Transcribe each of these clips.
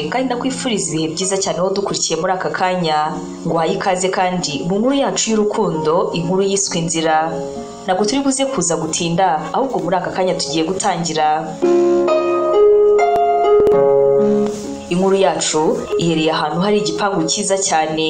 kandi ndakwifuriza ibihe byiza cyane wowe dukurikiye muri aka kanya nguhaye ikaze kandi mu nkuru yacu y'urukundo inkuru yiswe inzira ntabwo turi buze kuza gutinda ahubwo muri aka kanya tugiye gutangira inkuru yacu ihereye ahantu hari igipangu cyiza cyane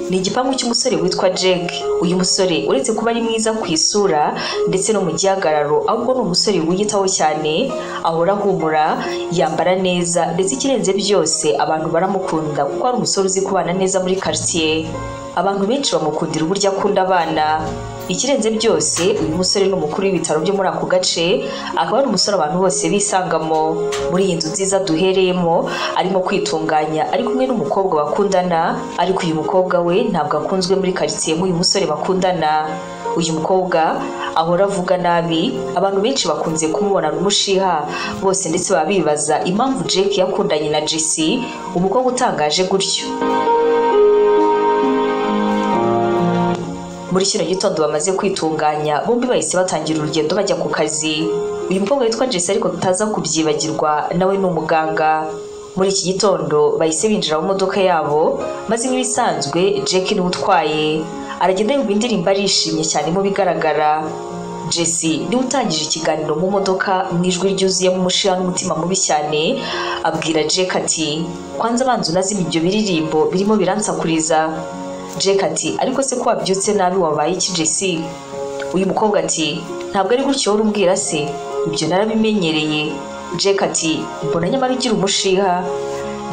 ni igipangu cy'umusore witwa Jack uyu musore uretse kuba ari mwiza ku isura ndetse no mu gihagararo ahubwo ni umusore wiyitaho cyane ahora ahumura yambara neza ndetse ikirenze byose abantu baramukunda kuko ari umusore uzi kubana neza muri quartier abantu benshi bamukundira uburyo akunda abana ikirenze byose uyu musore ni umukuru w'ibitaro byo muri ako gace akaba ari umusore abantu bose bisangamo muri iyi nzu nziza duhereyemo arimo kwitunganya ari kumwe n'umukobwa bakundana ariko uyu mukobwa we ntabwo akunzwe muri karitsiye nk'uyu musore bakundana uyu mukobwa ahora avuga nabi abantu benshi bakunze kumubona umushiha bose ndetse baba bibaza impamvu Jake yakundanye na Jesse umukobwa utangaje gutyo muri kino gitondo bamaze kwitunganya bombi bahise batangira urugendo bajya ku kazi uyu mukobwa witwa Jesse ariko tutaza kubyibagirwa nawe ni umuganga muri iki gitondo bahise binjira mu modoka yabo maze nk'ibisanzwe Jake niwe utwaye aragenda yumva indirimbo arishimye cyane mu bigaragara Jesse niwe utangije ikiganiro mu modoka mu ijwi ryuzuyemo umushiha n'umutima mubi cyane abwira Jake ati kwanza abanza unazime ibyo biririmbo birimo biransakuriza Jake ati ariko se ko wabyutse nabi wabaye iki Jesse uyu mukobwa ati ntabwo ari gutyo wowe umbwira se ibyo narabimenyereye Jake ati mbona nyamara ugira umushiha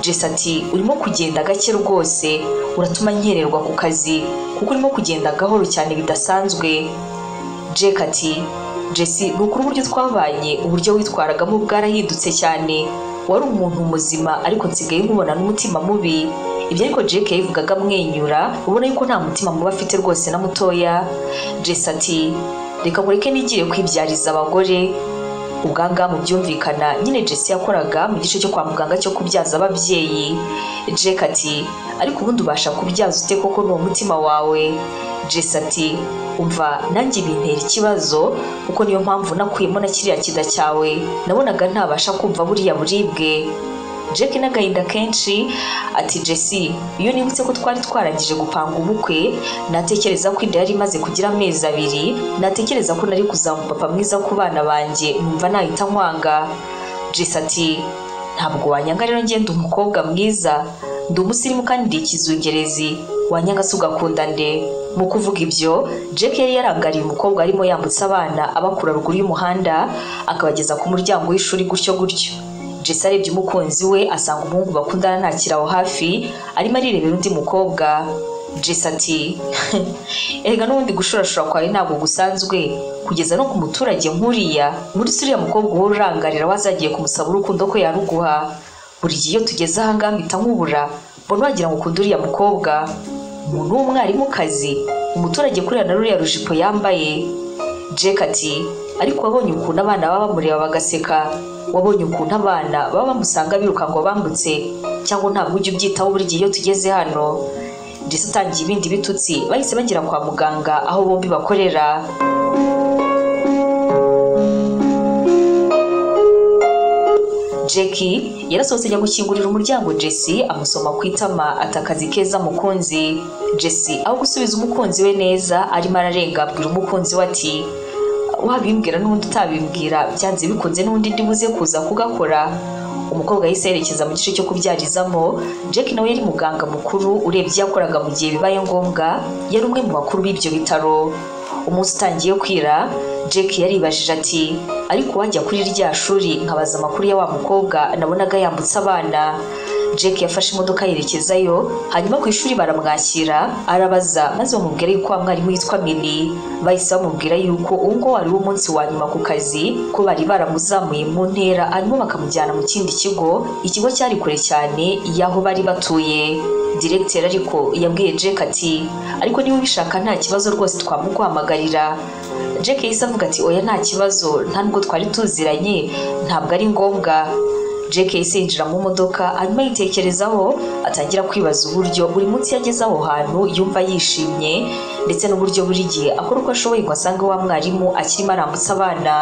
Jesse ati urimo kugenda gake rwose uratuma nkererwa ku kazi kuko urimo kugenda gahoro cyane bidasanzwe Jake ati Jesse ni ukuri uburyo twabanye uburyo witwaragamo bwarahindutse cyane wari umuntu muzima ariko nsigaye nkubona n'umutima mubi ibyo ariko Jake yabivugaga amwenyura ubona yuko nta mutima mubi afite rwose na mutoya Jesse ati reka mureke nigire kwibyariza abagore ubwangaha mu byumvikana nyine Jesse yakoraga mu gice cyo kwa muganga cyo kubyaza ababyeyi Jake ati ariko ubundi ubasha kubyaza ute koko ni umutima wawe Jesse ati umva nanjye bintera ikibazo kuko niyo mpamvu nakuyemo na kiriya kida cyawe nabonaga ntabasha kumva buriya buribwe Jake n'agahinda kenshi ati Jesse iyo nibutse ko twari twarangije gupanga ubukwe natekereza ko inda yari imaze kugira amezi abiri natekereza ko nari kuzaba umupapa mwiza ku bana banjye numva nahita nkwanga Jesse ati ntabwo wanyanga rero ngenda umukobwa mwiza ndi umusirimu kandi ndi ikizungerezi wanyanga se ugakunda nde mu kuvuga ibyo Jake yari yarangariye umukobwa arimo yambutsa abana abakura ruguru y'umuhanda akabageza ku muryango w'ishuri gutyo gutyo Jesse arebye umukunzi we asanga umuhungu bakundana ntakiri aho hafi arimo arirebera undi mukobwa Jesse ati erega n'ubundi gushurashura kwawe ntabwo gusanzwe kugeza no ku muturage nk'uriya muri uriya mukobwa uhora urangarira wazagiye kumusaba urukundo ko yaruguha buri gihe iyo tugeze ahangaha mpita nkubura mbona wagira ngo ukunde uriya mukobwa umuntu w'umwarimukazi umuturage kuriya na ruriya rujipo yambaye Jake ati ariko wabonye ukuntu abana baba bamureba bagaseka wabonye ukuntu abana baba bamusanga biruka ngo bambutse cyangwa ntabwo ujya ubyitaho buri gihe iyo tugeze hano ndetse utangiye ibindi bitutsi bahise bagera kwa muganga aho bombi bakorera Jackie yarasohotse ajya gukingurira umuryango Jesse amusoma ku itama ati akazi keza mukunzi Jesse aho gusubiza umukunzi we neza arimo ararenga abwira umukunzi we ati wabimbwira n'ubundi utabimbwira byanze bikunze n'undi ndi buze kuza kugakora umukobwa yahise yerekeza mu gice cyo kubyarizamo Jack nawe yari muganga mukuru urebye ibyo yakoraga mu gihe bibaye ngombwa yari umwe mu bakuru b'ibyo bitaro umunsi utangiye kwira Jack yaribajije ati ariko wajya kuri rya shuri nkabaza amakuru ya wa mukobwa nabonaga yambutse abana Jack yafashe imodoka yerekezayo hanyuma ku ishuri baramwakira arabaza maze bamubwira yuko wa mwarimu yitwa Mili bahise bamubwira yuko uwo nguwo wari umunsi wa nyuma ku kazi ko bari baramuzamuye mu ntera hanyuma bakamujyana mu kindi kigo ikigo cyari kure cyane y'aho bari batuye diregiteri ariko yabwiye Jack ati ariko niba ubishaka nta kibazo rwose twamuguhamagarira Jack yahise avuga ati oya nta kibazo nta nubwo twari tuziranye ntabwo ari ngombwa Jake yahise yinjira mu modoka hanyuma yitekerezaho atangira kwibaza uburyo buri munsi yageze aho hantu yumva yishimye ndetse n'uburyo buri gihe akora uko ashoboye ngo asange wa mwarimu akirimo arambutsa abana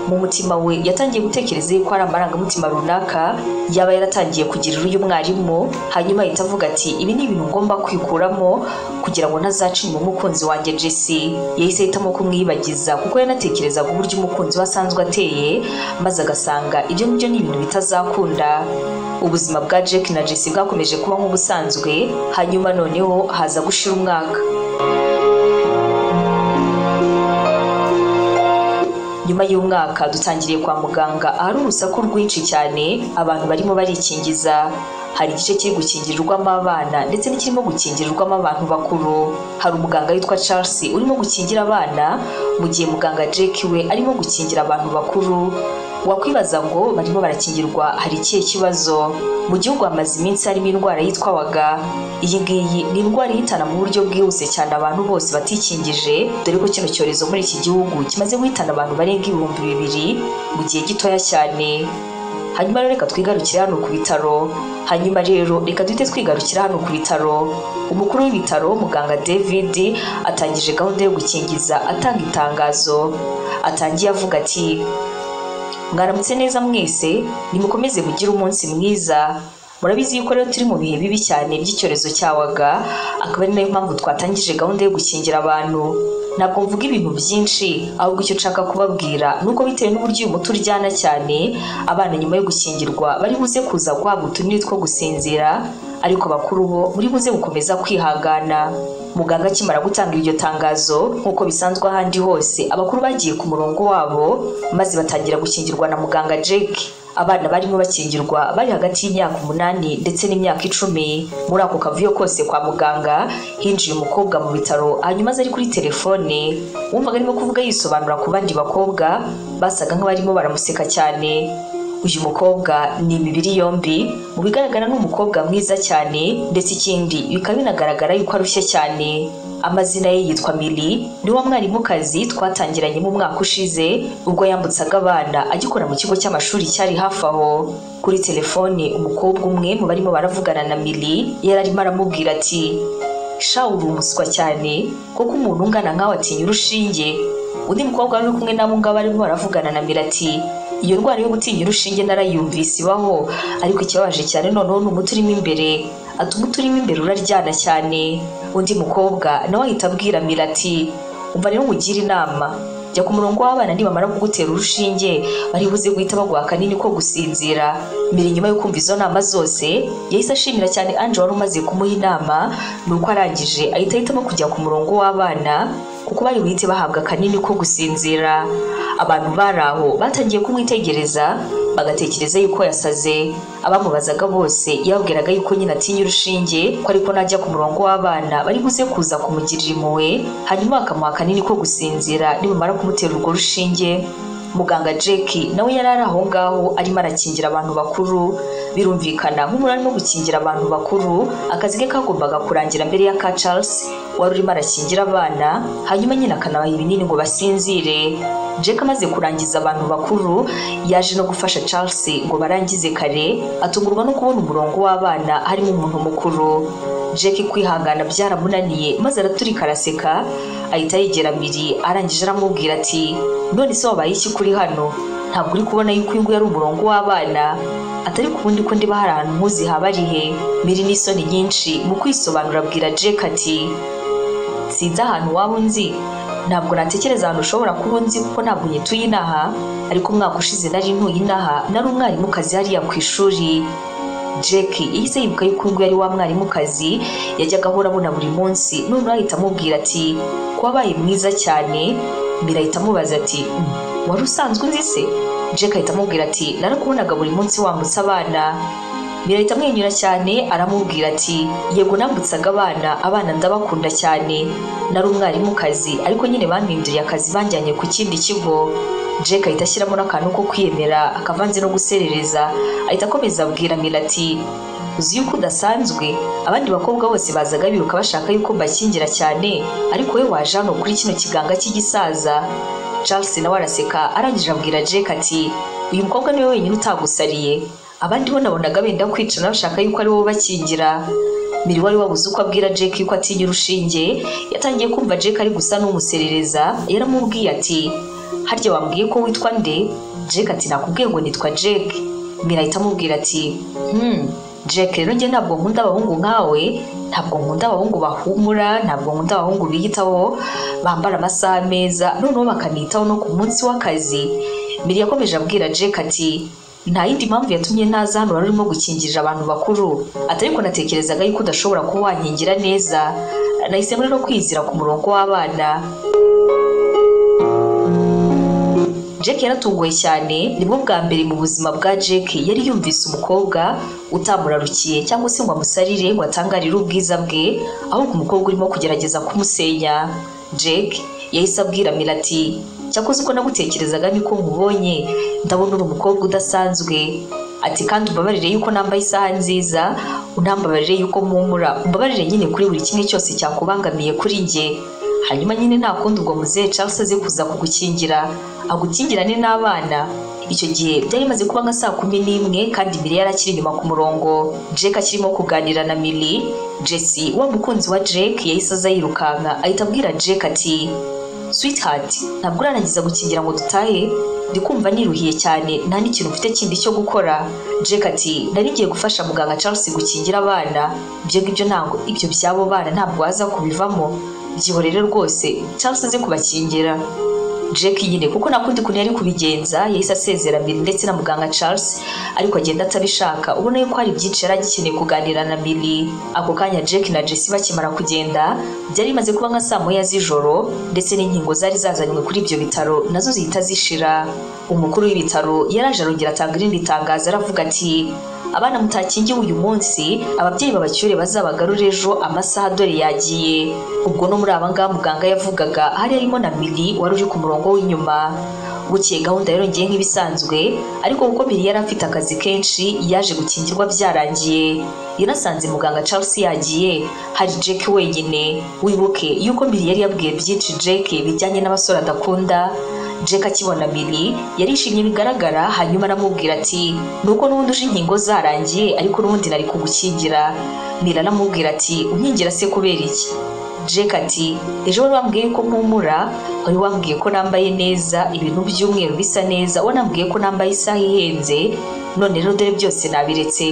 mu mutima we yatangiye gutekereza yuko ari amarangamutima runaka yaba yaratangiye kugirira uyu mwarimu hanyuma ahita avuga ati ibi ni ibintu ngomba kwikuramo kugira ngo ntazacimba umukunzi wanjye jesse yahise ahitamo kumwibagiza kuko yanatekerezaga uburyo umukunzi we asanzwe ateye maze agasanga ibyo ngibyo ni ibintu bitazakunda ubuzima bwa jack na jesse bwakomeje kuba nk'ubusanzwe hanyuma noneho haza gushira umwaka nyuma y'umwaka dutangiriye kwa muganga ahari urusaku rwinshi cyane abantu barimo barikingiza hari igice kiri gukingirirwamo abana ndetse n'ikirimo gukingirirwamo abantu bakuru hari umuganga witwa charles urimo gukingira abana mu gihe muganga jack we arimo gukingira abantu bakuru wakwibaza ngo barimo barakingirwa hari ikihe kibazo mu gihugu hamaze iminsi harimo indwara yitwawaga iyi ngiyi ni indwara ihitana mu buryo bwihuse cyane abantu bose batikingije dore ko kino cyorezo muri iki gihugu kimaze guhitana abantu barenga ibihumbi bibiri mu gihe gitoya cyane hanyuma rero reka twigarukire hano ku bitaro hanyuma rero reka duhite twigarukira hano ku bitaro umukuru w'ibitaro muganga david atangije gahunda yo gukingiza atanga itangazo atangiye avuga ati mwaramutse neza mwese nimukomeze mugire umunsi mwiza murabizi yuko rero turi mu bihe bibi cyane by'icyorezo cyawaga akaba ari nayo mpamvu twatangije gahunda yo gukingira abantu ntabwo mvuga ibintu byinshi ahubwo icyo nshaka kubabwira ni uko bitewe n'uburyo uyu muti uryana cyane abana nyuma yo gukingirwa bari buze kuza guhabwa utunini two gusinzira ariko bakuru bo muri buze gukomeza kwihangana muganga akimara gutanga iryo tangazo nk'uko bisanzwe ahandi hose abakuru bagiye ku murongo wabo maze batangira gukingirwa na muganga jake abana barimo bakingirwa bari hagati y'imyaka umunani ndetse n'imyaka icumi muri ako kavuyo kose kwa muganga hinjiye umukobwa mu bitaro hanyuma aza ari kuri telefone wumvaga arimo kuvuga yisobanura ku bandi bakobwa basaga nk'abarimo baramuseka cyane uyu mukobwa ni imibiri yombi mu bigaragara ni umukobwa mwiza cyane ndetse ikindi bikaba binagaragara yuko arushye cyane amazina ye yitwa mili ni wa mwarimukazi twatangiranye mu mwaka ushize ubwo yambutsaga abana agikora mu kigo cy'amashuri cyari hafi aho kuri telefone umukobwa umwe mu barimo baravugana na mili yari arimo aramubwira ati sha uri umuswa cyane kuko umuntu ungana nkawe atinya urushinge undi mukobwa wari uri kumwe n'abo ngabo arimo baravugana na mili ati iyo ndwara yo gutinya urushinge narayumvise ibaho ariko ikibabaje cyane noneho ni umuti urimo imbere ati umuti urimo imbere uraryana cyane undi mukobwa nawe ahita abwira mira ati umva rero mugire inama jya ku murongo w'abana nibamara kugutera urushinge bari buze guhita baguha akanini ko gusinzira mbere nyuma yo kumva izo nama zose yahise ashimira cyane anje wari umaze kumuha inama ni uko arangije ahita ahitamo kujya ku murongo w'abana kuko bari buhite bahabwa akanini ko gusinzira abantu bari aho batangiye kumwitegereza bagatekereza yuko yasaze abamubazaga bose yababwiraga yuko nyine atinya urushinge ko ariko najya ku murongo w'abana bari buze kuza kumugirira impuhwe hanyuma bakamuha akanini ko gusinzira nibamara kumutera urwo rushinge muganga jack nawe yari ari aho ngaho arimo arakingira abantu bakuru birumvikana nk'umuntu arimo gukingira abantu bakuru akazi ke kagombaga kurangira mbere ya ka charles wari urimo arakingira abana hanyuma nyine akanabaha ibinini ngo basinzire jack amaze kurangiza abantu bakuru yaje no gufasha charles ngo barangize kare atungurwa no kubona umurongo w'abana harimo umuntu mukuru jack kwihangana byaramunaniye maze araturika araseka ahita yegera miri arangije aramubwira ati none se wabaye iki kuri hano ntabwo uri kubona yuko uyu nguyu ari umurongo w'abana atari ku bundi ko ndiba hari ahantu muzi haba ari he miri n'isoni nyinshi mu kwisobanura abwira jack ati sinzi ahantu waba unzi ntabwo natekereza ahantu ushobora kuba unzi kuko ntabwo nyituye inaha ariko umwaka ushize nari ntuye inaha nari umwarimukazi hariya ku ishuri jack yahise yibuka yuko uyu yari wa mwarimukazi yajyaga ahora abona buri munsi none ahita amubwira ati ko wabaye mwiza cyane mbere ahita amubaza ati wari usanzwe unzi se jack ahita amubwira ati narakubonaga buri munsi wambutsa abana birahita amwenyura cyane aramubwira ati yego nambutsaga abana abana ndabakunda cyane nari umwarimukazi ariko nyine bampinduriye akazi banjyanye ku kindi kigo jack ahita ashyiramo n'akantu ko kwiyemera akavanze no guserereza ahita akomeza abwira mira ati uzi yuko udasanzwe abandi bakobwa bose bazaga biruka bashaka yuko mbakingira cyane ariko we waje hano kuri kino kiganga cy'igisaza charles nawe araseka arangije abwira jack ati uyu mukobwa niwe wenyine utagusariye abandi bo nabonaga benda kwicana bashaka yuko ari wowe bakingira mbere wari wabuze uko abwira Jake ko atinya urushinge yatangiye kumva Jake ari gusa n'umuserereza yaramubwiye ati harya wambwiye ko witwa nde Jake ati nakubwiye ngo nitwa Jake mbere ahita amubwira ati hmm Jake rero njye ntabwo nkunda abahungu nkawe ntabwo nkunda abahungu bahumura ntabwo nkunda abahungu biyitaho bambara amasaha meza noneho bakanitaho no ku munsi w'akazi mbere yakomeje abwira Jake ati nta yindi mpamvu yatumye ntaza hano wari urimo gukingirira abantu bakuru atari ko natekerezaga yuko udashobora kuba wankingira neza nahisemo rero kwizira ku murongo w'abana Jake yaratunguwe cyane nibwo bwa mbere mu buzima bwa Jake yari yumvise umukobwa utamurarukiye cyangwa se ngo amusarire ngo atangarire ubwiza bwe ahubwo umukobwa urimo kugerageza kumusenya Jake yahise abwira Mira ati cyakoze uko nagutekerezaga niko nkubonye ndabona uri umukobwa udasanzwe ati kandi umbabarire yuko nambaye isaha nziza unambabarire yuko mpumura umbabarire nyine kuri buri kimwe cyose cyakubangamiye kuri njye hanyuma nyine nta kundi ubwo muzehe Charles azi kuza kugukingira agukingirane n'abana icyo gihe byari bimaze kuba nka saa kumi n'imwe kandi Miri yari akiri inyuma ku murongo Jake akirimo kuganira na Miri Jesse wa mukunzi wa Jake yahise aza yirukanka ahita abwira Jake ati sweetheart ntabwo urarangiza gukingira ngo dutahe ndi kumva niruhiye cyane nta n'ikintu mfite kindi cyo gukora Jake ati nari ngiye gufasha muganga Charles gukingira abana ibyo ngibyo ntabwo ibyo by'abo bana ntabwo waza kubivamo byihore rero rwose Charles aze kubakingira Jake nyine kuko nta kundi kuntu yari kubigenza yahise asezera Miri ndetse na muganga Charles ariko agenda atabishaka ubona yuko hari byinshi yari agikeneye kuganira na Miri ako kanya Jake na Jesse bakimara kugenda byari bimaze kuba nka saa moya z'ijoro ndetse n'inkingo zari zazanywe kuri ibyo bitaro nazo zihita zishira umukuru w'ibitaro yaraje arongera atanga irindi tangazo aravuga ati abana mutakingiwe uyu munsi ababyeyi babacyure bazabagarure ejo amasaha dore yagiye ubwo no muri aba ngaba muganga yavugaga hari harimo na miri wari uri ku murongo w'inyuma gukeye gahunda yarongeye nk'ibisanzwe ariko kuko miri yari afite akazi kenshi yaje gukingirwa byarangiye yanasanze muganga Charles yagiye hari Jake wenyine wibuke yuko miri yari yabwiye byinshi Jake bijyanye n'abasore adakunda Jake akibona Miri yarishimye bigaragara hanyuma aramubwira ati nuko n'ubundi uje inkingo zarangiye ariko n'ubundi nari kugukingira Miri aramubwira ati unkingira se kubera iki Jake ati ejo wari wambwiye ko mpumura wari wambwiye ko nambaye neza ibintu by'umweru bisa neza wanambwiye ko nambaye isaha ihenze none rero dore byose nabiretse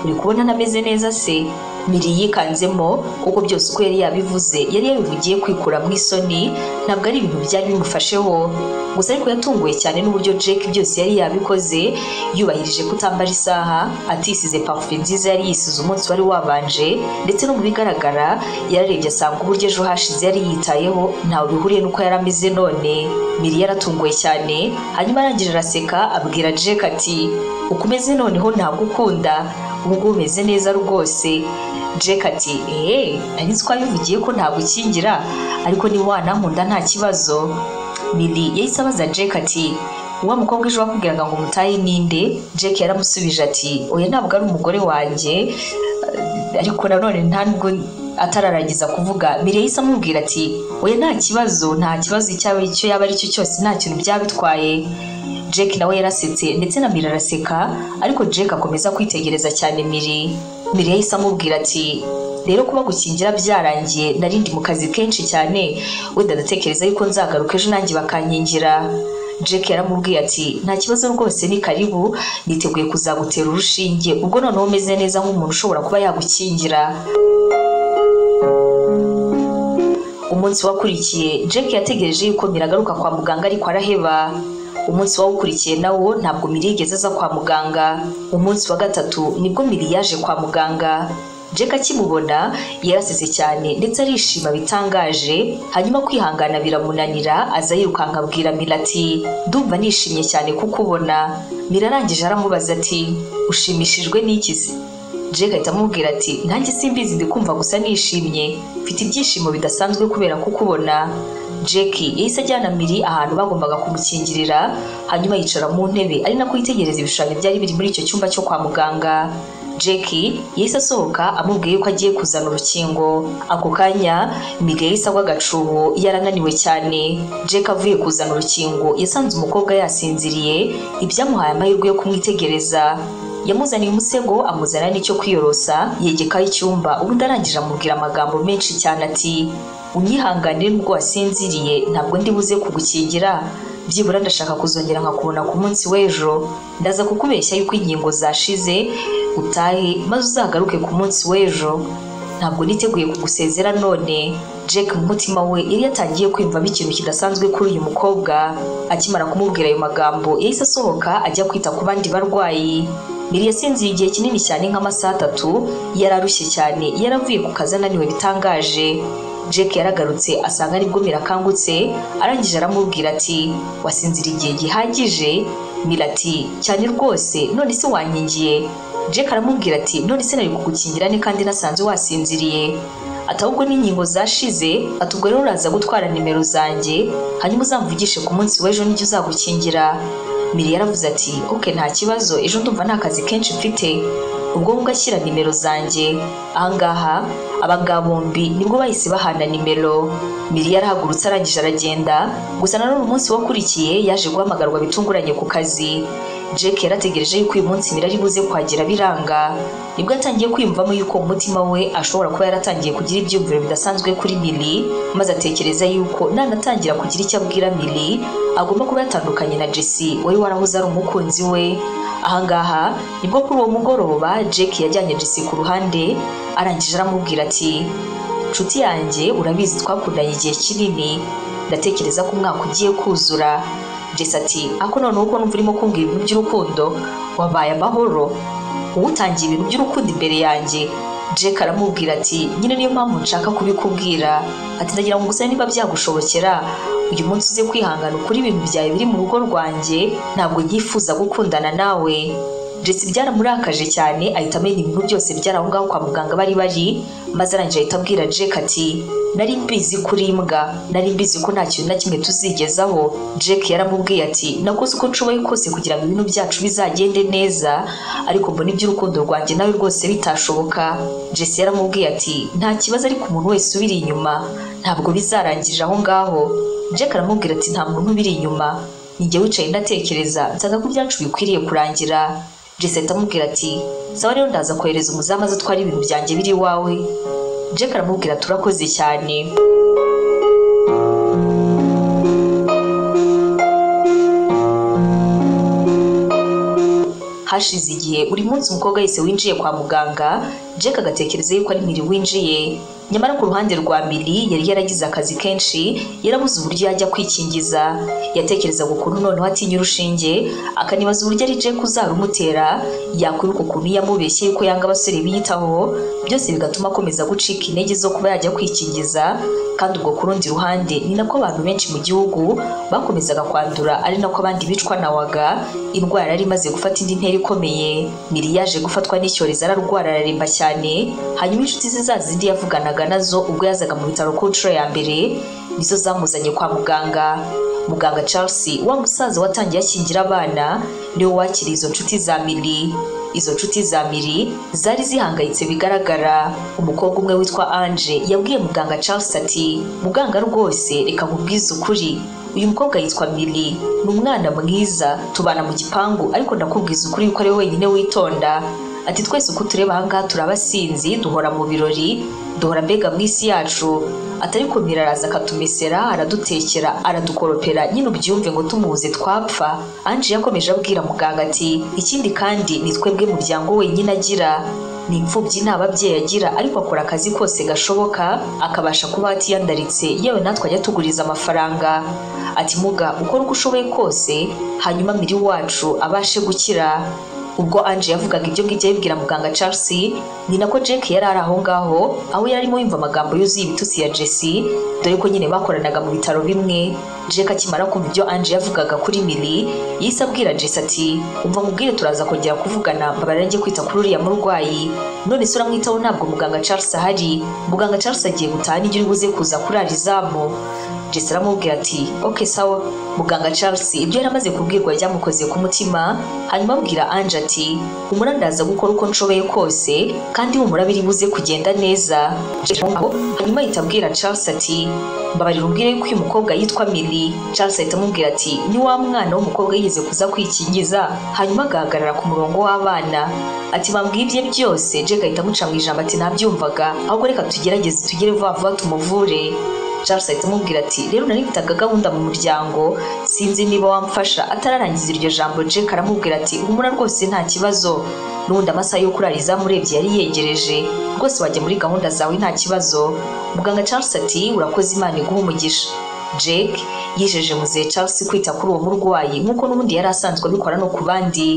uri kubona ntameze neza se miri yikanzemo kuko byose uko yari yabivuze yari yabivugiye kwikura mu isoni ntabwo ari ibintu byari bimufasheho gusa ariko yatunguwe cyane n'uburyo Jake byose yari yabikoze yubahirije kutambara isaha atisize parufe nziza yari yisize umunsi wari wabanje ndetse no mu bigaragara yararebye asanga uburyo ejo hashize yari yitayeho ntawe bihuriye n'uko yari ameze none miri yaratunguwe cyane hanyuma arangije araseka abwira Jake ati ukomeze noneho nagukunda ubwo umeze neza rwose Jake ati eee nari nzi ko wabivugiye ko ntagukingira ariko niba wanankunda nta kibazo Miri yahise abaza Jake ati wa mukobwa ejo wakubwiraga ngo umutahe ninde Jake yaramusubije ati oya ntabwo ari umugore wanjye ariko nanone nta nubwo atararangiza kuvuga mbere yahise amubwira ati oya nta kibazo nta kibazo icyo yaba ari cyo cyose nta kintu byaba bitwaye Jake nawe yarasetse ndetse na Miri araseka ariko Jake akomeza kwitegereza cyane Miri Miri yahise amubwira ati rero kuba gukingira byarangiye narindi mu kazi kenshi cyane wenda ndatekereza yuko nzagaruka ejo nanjye bakankingira Jake yaramubwiye ati nta kibazo rwose ni karibu niteguye kuzagutera urushinge ubwo noneho umeze neza nk'umuntu ushobora kuba yagukingira umunsi wakurikiye Jake yategereje yuko miragaruka kwa muganga ariko araheba umunsi wawukurikiye nawo ntabwo miri yigeze aza kwa muganga umunsi wa gatatu nibwo miri yaje kwa muganga Jake akimubona yarasetse cyane ndetse arishima bitangaje hanyuma kwihangana biramunanira aza yirukanka abwira Mira ati ndumva nishimye cyane kukubona Mira arangije aramubaza ati ushimishijwe n'iki se Jake ahita amubwira ati nanjye simbizi ndi kumva gusa nishimye mfite ibyishimo bidasanzwe kubera kukubona Jackie yahise ajyana Miri ahantu bagombaga kumukingirira hanyuma yicara mu ntebe ari nako yitegereza ibishushanyo byari biri muri icyo cyumba cyo kwa muganga Jackie yahise asohoka amubwiye yuko agiye kuzana urukingo ako kanya Miguel agwa agacuho yarananiwe cyane Jackie avuye kuzana urukingo yasanze umukobwa yasinziriye ibyamuhaye amahirwe yo kumwitegereza yamuzaniye umusego amuzanira n'icyo kwiyorosa yegekaho icyumba ubundi arangije amubwira amagambo menshi cyane ati unyihanganire nubwo wasinziriye ntabwo ndi buze kugukingira byibura ndashaka kuzongera nkakubona ku munsi w'ejo ndaza kukubeshya yuko inkingo zashize utahe maze uzagaruke ku munsi w'ejo ntabwo niteguye kugusezera none Jack mu mutima we yari yatangiye kwiyumvamo ikintu kidasanzwe kuri uyu mukobwa akimara kumubwira ayo magambo yahise asohoka ajya kwita ku bandi barwayi Miri yasinziriye igihe kinini cyane nk'amasaha atatu yari arushye cyane yari avuye ku kazi ananiwe bitangaje Jack yaragarutse asanga aribwo Mira akangutse arangije aramubwira ati wasinzira igihe gihagije Mira ati cyane rwose none se wankingiye Jack aramubwira ati none se nari kugukingira ne kandi nasanze wasinziriye ati ahubwo n'inkingo zashize ati ubwo rero uraza gutwara nimero zanjye hanyuma uzamvugishe ku munsi w'ejo n'ijya uzagukingira Miri yaravuze ati oke nta kibazo ejo ndumva nta kazi kenshi mfite ubwo ngubwo ashyira nimero zanjye ahangaha abagabo bombi nibwo bahise bahana nimero Miri yarahagurutse arangije aragenda gusa nanone umunsi wakurikiye yaje guhamagarwa bitunguranye ku kazi Jake yarategereje yuko uyu munsi Miri ari buze kuhagera biranga nibwo yatangiye kwiyumvamo yuko umutima we ashobora kuba yaratangiye kugira ibyumviro bidasanzwe kuri Miri maze atekereza yuko nanatangira kugira icyo abwira Miri agomba kuba yatandukanye na Jesse wari warahoze ari umukunzi we ahangaha nibwo kuri uwo mugoroba Jake yajyanye Jesse ku ruhande arangije aramubwira ati nshuti yanjye urabizi twakundanye igihe kinini ndatekereza ko umwaka ugiye kuzura Jesse ati ako noneho uko numva urimo kumbwira ibintu by'urukundo wabaye amahoro uba utangiye ibintu by'urukundo imbere yanjye Jake aramubwira ati nyine niyo mpamvu nshaka kubikubwira ati ndagira ngo gusa niba byagushobokera uyu munsi uze kwihangana ukuri ibintu byawe biri mu rugo rwanjye ntabwo nyifuza gukundana nawe ndetse byaramurakaje cyane ahita amenya ibintu byose byari aho ngaho kwa muganga bari bari maze arangije ahita abwira Jack ati nari mbizi kuri imbwa nari mbizi ko nta kintu na kimwe tuzigezaho Jack yaramubwiye ati nakoze uko nshoboye kose kugira ngo ibintu byacu bizagende neza ariko mbona iby'urukundo rwanjye nawe rwose bitashoboka Jesse yaramubwiye ati nta kibazo ariko umuntu wese ubiri inyuma ntabwo bizarangirira aho ngaho Jack aramubwira ati nta muntu ubiri inyuma nijye wicaye ndatekereza nsanga ko ibyacu bikwiriye kurangira Jesse amubwira ati sawa rero ndaza kohereza umuzamu azi atwara ibintu byanjye biri iwawe Jack aramubwira turakoze cyane hashize igihe buri munsi umukobwa wese winjiye kwa muganga Jack agatekereza yuko ari miri winjiye nyamara ku ruhande rwa miri yari yaragize akazi kenshi yarabuze uburyo yajya kwikingiza yatekerezaga ukuntu noneho atinya urushinge akanibaza uburyo ari Jack uzarumutera yakwiruka ukuntu yamubeshye yuko yanga abasore biyitaho byose bigatuma akomeza gucika intege zo kuba yajya kwikingiza kandi ubwo ku rundi ruhande ni nako abantu benshi mu gihugu bakomezaga kwandura ari nako abandi bicwa na waga indwara yari imaze gufata indi ntera ikomeye miri yaje gufatwa n'icyorezo ararwara araremba cyane hanyuma inshuti ze za zindi yavuganaga nazo ubwo yazaga mu bitaro ku nshuro ya mbere nizo zamuzanye kwa muganga muganga charles wa musaza watangiye akingira abana niwe wakiriye izo nshuti za miri izo nshuti za miri zari zihangayitse bigaragara umukobwa umwe witwa anje yabwiye muganga charles ati muganga rwose reka nkubwize ukuri uyu mukobwa yitwa miri ni umwana mwiza tubana mu gipangu ariko ndakubwiza ukuri yuko ari we wenyine witonda ati twese uko tureba ahangaha turabasinzi duhora mu birori duhora mbega mu isi yacu atari kumira araza akatumesera aradutekera aradukoropera nyine ubyumve ngo tumubuze twapfa ange yakomeje abwira muganga ati ikindi kandi ni twebwe muryango wenyine agira ni imfubyi nta babyeyi agira ariko akora akazi kose gashoboka akabasha kuba atiyandaritse yewe natwe ajya tuguriza amafaranga ati muga ukora uko ushoboye kose hanyuma miri wacu abashe gukira ubwo Ange yavugaga ibyo ngibyo yabibwira muganga Charles ni nako Jack yari ari aho ngaho aho yari arimo yumva amagambo yuzuye ibitutsi ya Jesse dore ko nyine bakoranaga mu bitaro bimwe Jack akimara kumva ibyo Ange yavugaga kuri Miri yise abwira Jesse ati umva nkubwire turaza kongera kuvugana mbabarira njye kwita kuri uriya murwayi none se uramwitaho ntabwo muganga Charles ahari muganga Charles agiye gutaha n'igihe uri buze kuza kurara izamu Jesse aramubwira ati ok sawa muganga Charles ibyo yari amaze kubwirwa byamukoze ku mutima hanyuma abwira Ange ati humura ndaza gukora uko nshoboye kose kandi humura biri buze kugenda neza hanyuma ahita abwira Charles ati mbabarira umbwire ko uyu mukobwa yitwa Mili Charles ahita amubwira ati ni wa mwana w'umukobwa yigeze kuza kwikingiza hanyuma agahagarara ku murongo w'abana ati bambwiye ibye byose Jack ahita amuca mu ijambo ati nabyumvaga ahubwo reka tugerageze tugere vuba vuba tumuvure Charles ahita amubwira ati rero naribitaga gahunda mu muryango sinzi niba wamfasha atararangiza iryo jambo Jack aramubwira ati humura rwose nta kibazo n'ubundi amasaha yo kurara izamurebye yari yegereje rwose wajya muri gahunda zawe nta kibazo muganga Charles ati urakoze imana iguha umugisha Jack yijeje muzehe Charles kwita kuri uwo murwayi nk'uko n'ubundi yari asanzwe abikora no ku bandi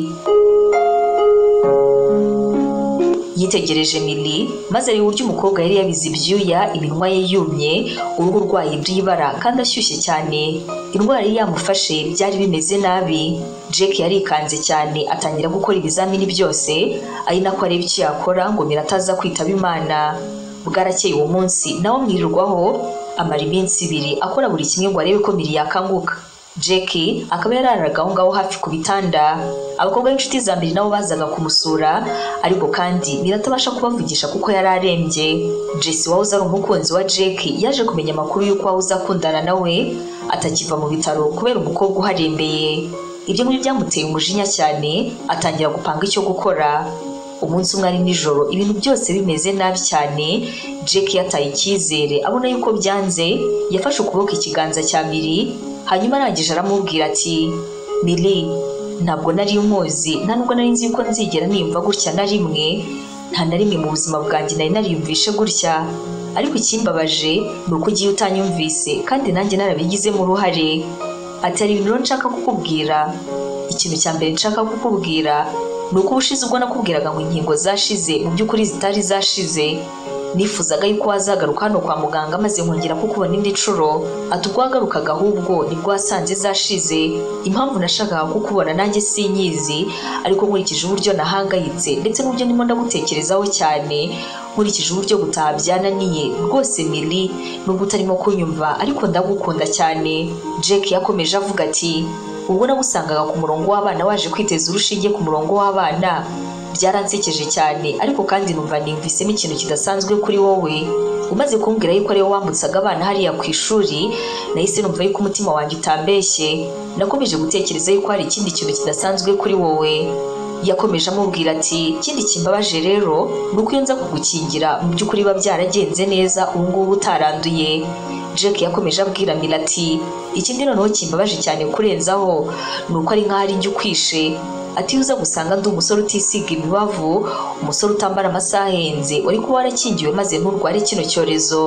yitegereje mili maze areba uburyo umukobwa yari yabize ibyuya iminwa ye yumye uruhu rwaye rw'ibara kandi ashyushye cyane indwara yari yamufashe byari bimeze nabi Jack yarikanze cyane atangira gukora ibizamini byose ari nako areba icyo yakora ngo mira ataza kwitaba imana bwarakeye uwo munsi nawe amwirirwaho amara iminsi ibiri akora buri kimwe ngo arebe ko miri yakanguka Jack akaba yararaga aho ngaho hafi ku bitanda abakobwa b'inshuti za mbere nabo bazaga kumusura ariko kandi biratabasha kubavugisha kuko yari arembye Jesse wahoze ari umukunzi wa Jack yaje kumenya amakuru y'uko wahoze akundana nawe atakiva mu bitaro kubera umukobwa uharembeye ibyo muri byamuteye umujinya cyane atangira gupanga icyo gukora umunsi umwe ari nijoro ibintu byose bimeze nabi cyane Jack yataye icyizere abona yuko byanze yafashe ukuboko ikiganza cya miri hanyuma arangije aramubwira ati miri ntabwo nari umuzi nta nubwo nari nzi yuko nzigera niyumva gutya na rimwe nta na rimwe mu buzima bwanjye nari nariyumvishe gutya ariko ikimbabaje ni uko ugiye utanyumvise kandi nanjye narabigizemo uruhare ati hari ibintu rero nshaka kukubwira ikintu cya mbere nshaka kukubwira ni uko ubushize ubwo nakubwiraga ngo inkingo zashize mu by'ukuri zitari zashize nifuzaga yuko wazagaruka hano kwa muganga maze nkongera kukubona indi nshuro ati ubwo wagarukaga ahubwo nibwo wasanze zashize impamvu nashakaga kukubona nanjye sinyizi ariko nkurikije uburyo nahangayitse ndetse n'uburyo ndimo ndagutekerezaho cyane nkurikije uburyo gutaha byananiye rwose miri nubwo utarimo kunyumva ariko ndagukunda cyane Jack yakomeje avuga ati ubwo nagusangaga ku murongo w'abana waje kwiteza urushinge ku murongo w'abana byaransekeje cyane ariko kandi numva nimvisemo ikintu kidasanzwe kuri wowe umaze kumbwira yuko ariwe wambutsaga abana hariya ku ishuri nahise numva yuko umutima wanjye utambeshye nakomeje gutekereza yuko hari ikindi kintu kidasanzwe kuri wowe yakomeje amubwira ati ikindi kimbabaje rero ni uko iyo nza kugukingira mu by'ukuri biba byaragenze neza ubu ngubu utaranduye Jack yakomeje abwira Mila ati ikindi noneho kimbabaje cyane kurenzaho ni uko ari nk'aho ari njye ukwishe ati uza gusanga ndi umusore utisiga imibavu umusore utambara amasaha ahenze wari kuba warakingiwe maze nturware kino cyorezo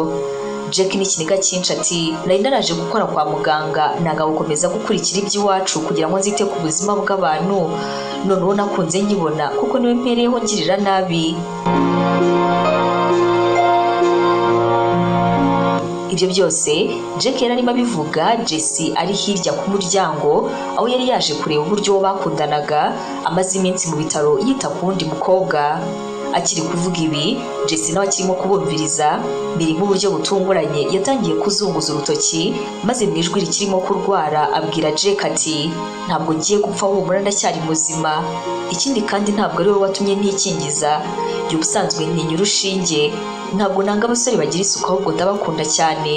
Jack n'ikiniga cyinshi ati nari naraje gukora kwa muganga ntago gukomeza gukurikira iby'iwacu kugira ngo nzite ku buzima bw'abantu noneho nakunze nkibona kuko niwe mpereyeho ngirira nabi ibyo byose Jack yari arimo abivuga Jesse ari hirya ku muryango aho yari yaje kureba uburyo bakundanaga amaze iminsi mu bitaro yita ku wundi mukobwa akiri kuvuga ibi Jesse nawe akirimo kubumviriza biri nk'uburyo butunguranye yatangiye kuzunguza urutoki maze mu ijwi rikirimo kurwara abwira Jack ati ntabwo ngiye gupfa humura ndacyari muzima ikindi kandi ntabwo ari wowe watumye ntikingiza jya ubusanzwe ntinya urushinge ntabwo nanga abasore bagira isuku ahubwo ndabakunda cyane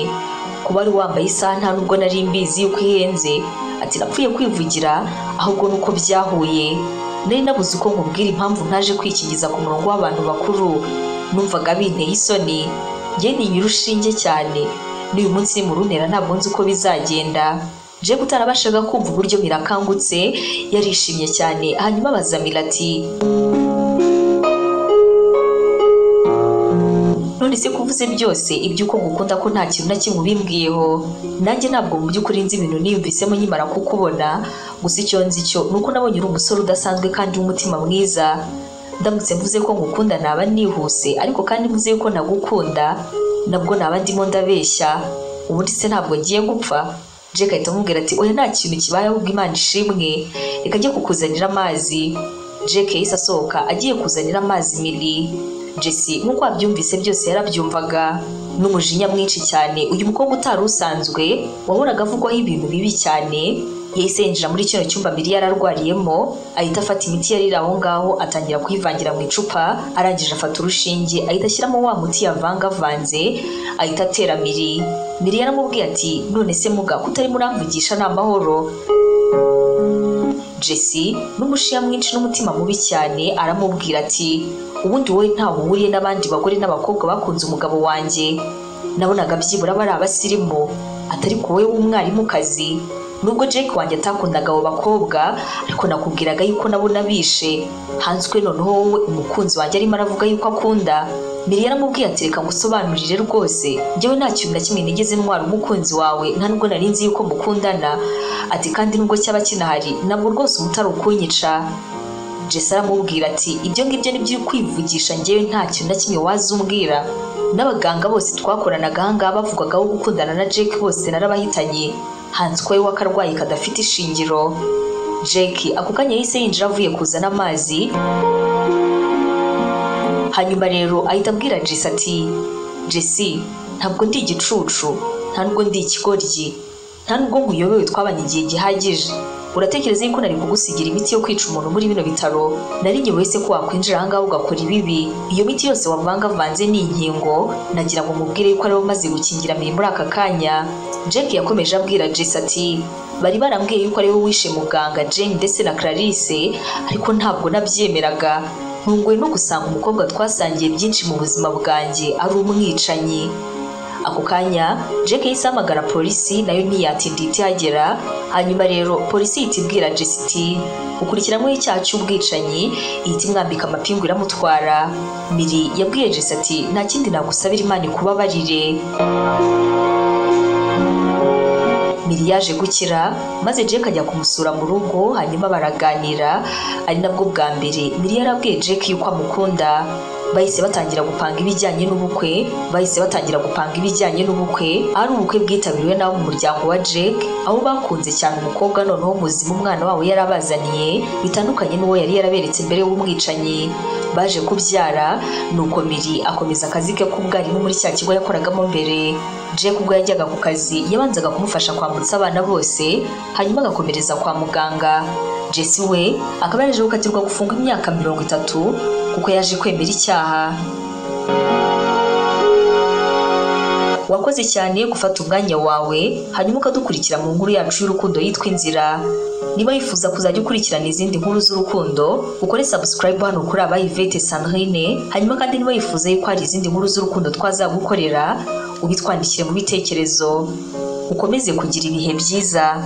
kuba ari wambaye isaha nta nubwo nari mbizi yuko ihenze ati napfuye kwivugira ahubwo nuko byahuye nari nabuze uko nkubwira impamvu ntaje kwikingiza ku murongo w'abantu bakuru numvaga binteye isoni njye ntinya urushinge cyane n'uyu munsi ni mu runtera ntabwo nzi uko bizagenda Jack utarabashaga kumva uburyo mirakangutse yarishimye cyane hanyuma abaza Mila ati none se kuvuze byose iby'uko ngukunda ko nta kintu na kimwe ubimbwiyeho nanjye ntabwo mu by'ukuri nzi ibintu niyumvisemo nkimara kukubona gusa icyo nzi cyo ni uko nabonye uri umusore udasanzwe kandi w'umutima mwiza ndamutse mvuze ko ngukunda naba nihuse ariko kandi mvuze yuko nagukunda nabwo naba ndimo ndabeshya ubundi se ntabwo ngiye gupfa Jack ahita amubwira ati oya nta kintu kibaye ahubwo imana ishimwe reka ajye kukuzanira amazi Jack yahise asohoka agiye kuzanira amazi miri jesi nk'uko wabyumvise byose yarabyumvaga n'umujinya mwinshi cyane uyu mukobwa utari usanzwe wahoraga avugwaho ibintu bibi cyane yahise yinjira muri kino cyumba Miri yari arwariyemo ahita afata imiti yari iri aho ngaho atangira kuyivangira mu icupa arangije afata urushinge ahita ashyiramo wa muti yavangavanze ahita atera Miri Miri yaramubwiye ati none se muga kutari muramvugisha ni amahoro jesi n'umushiya mwinshi n'umutima mubi cyane aramubwira ati ubundi wowe ntawe uhuriye n'abandi bagore n'abakobwa bakunze umugabo wanjye nabonaga byibura bari abasirimu atari ku wowe w'umwarimukazi nubwo jake wanjye atakundaga abo bakobwa ariko nakubwiraga yuko nabo nabishe hanzwe noneho wowe umukunzi wanjye arimo aravuga yuko akunda mbere yaramubwiye ati reka ngusobanurire rwose njyewe nta kintu na kimwe nigeze ntwara umukunzi wawe nta nubwo nari nzi yuko mukundana ati kandi nubwo cyaba kinahari ntabwo rwose umutari ukunyica jesi aramubwira ati ibyo ngibyo nibyo uri kwivugisha njyewe nta kintu na kimwe waza umbwira n'abaganga bose twakoranaga ahangaha bavugagaho gukundana na jake bose narabahitanye hanzwe we w'akarwayi kadafite ishingiro jake ako kanya yahise yinjira avuye kuzana amazi hanyuma rero ahita abwira jesi ati jesi ntabwo ndi igicucu nta nubwo ndi ikigoryi nta nubwo nkuyobewe twabanye igihe gihagije uratekereza yuko nari kugusigira imiti yo kwica umuntu muri bino bitaro nari nyoboye se ko wakwinjira ahangaha ugakora ibibi iyo miti yose wavangavanze ni inkingo nagira ngo mubwire yuko ariwe umaze gukingira miri muri aka kanya jack yakomeje abwira jess ati bari barambwiye yuko ariwe wishe muganga jane ndetse na clarisse ariko ntabwo nabyemeraga ntunguwe no gusanga umukobwa twasangiye byinshi mu buzima bwanjye ari umwicanyi ako kanya jake yahise ahamagara polisi nayo ntiyatinda itihagera hanyuma rero polisi ihita ibwira jesiti ukurikiranyweho icyaha cy'ubwicanyi ihita imwambika amapingu iramutwara miri yabwiye jesiti nta kindi nagusabira imana ikubabarire miri yaje gukira maze jake ajya kumusura mu rugo hanyuma baraganira ari nabwo bwa mbere miri yarabwiye jake yuko amukunda bahise batangira gupanga ibijyanye n'ubukwe bahise batangira gupanga ibijyanye n'ubukwe ari ubukwe bwitabiriwe n'abo mu muryango wa Jake aho bakunze cyane umukobwa noneho muzima umwana wabo yari abazaniye bitandukanye n'uwo yari yaraberetse mbere w'umwicanyi baje kubyara nuko miri akomeza akazi ke k'ubwarimu muri cya kigo yakoragamo mbere Jake ubwo yajyaga ku kazi yabanzaga kumufasha kwambutsa abana bose hanyuma agakomereza kwa muganga Jesse we akaba yaje gukatirwa gufungwa imyaka mirongo itatu kuko yaje kwemera icyaha wakoze cyane gufata umwanya wawe hanyuma ukadukurikira mu nkuru yacu y'urukundo yitwa inzira niba wifuza kuzajya ukurikirana izindi nkuru z'urukundo ukore subscribe hano kuri abayivete sandrine hanyuma kandi niba wifuza yuko hari izindi nkuru z'urukundo twazagukorera ubitwandikire mu bitekerezo ukomeze kugira ibihe byiza